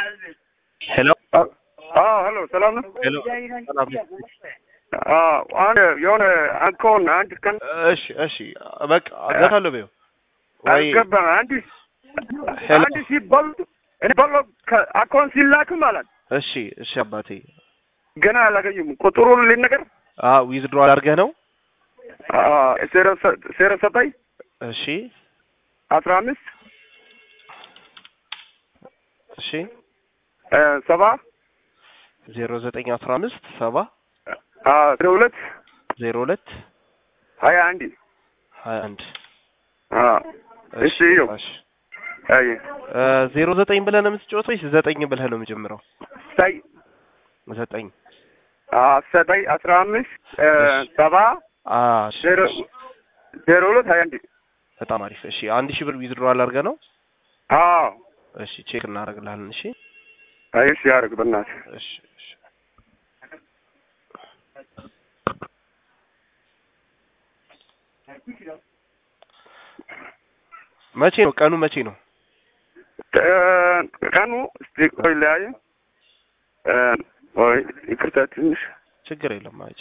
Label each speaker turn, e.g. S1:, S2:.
S1: ሄሎ
S2: አዎ ሄሎ፣ ሰላም ነው?
S1: ሄሎ ሰላም
S2: አዎ አንድ የሆነ አካውንት አንድ ቀን
S1: እሺ እሺ በቃ አጋታለሁ በይው ወይ
S2: አልገባም። አንድ
S1: ሄሎ
S2: አንድ ሲበሉ እኔ በሎ አካውንት ሲላክ ማለት
S1: እሺ እሺ አባቴ
S2: ገና አላገኙም። ቁጥሩን ልንገር
S1: አ ዊዝድሮ አድርገህ ነው
S2: ዜሮ ዘጠኝ
S1: እሺ
S2: አስራ አምስት
S1: እሺ
S2: ሰባ
S1: ዜሮ ዘጠኝ አስራ አምስት ሰባ
S2: ዜሮ ሁለት
S1: ዜሮ ሁለት
S2: ሀያ አንድ
S1: ሀያ አንድ
S2: እሺ ይኸው
S1: እሺ
S2: አይ
S1: ዜሮ ዘጠኝ ብለህ ነው የምትጫወተው ወይስ ዘጠኝ ብለህ ነው የምጀምረው?
S2: ሳይ
S1: ዘጠኝ
S2: ዘጠኝ አስራ አምስት ሰባ
S1: አ እሺ፣
S2: ዜሮ
S1: እሺ።
S2: ዜሮ ሁለት ሀያ አንድ
S1: በጣም አሪፍ። እሺ አንድ ሺህ ብር ዊዝድሮ አድርገህ ነው?
S2: አዎ
S1: እሺ ቼክ እናደርግልሃለን። እሺ
S2: አይ እሺ ያደርግ በእናትህ
S1: እሺ እሺ መቼ ነው ቀኑ? መቼ ነው?
S2: ቀኑ እስቲ ቆይ ለያየ ወይ ይቅርታ ትንሽ
S1: ችግር የለም። አይ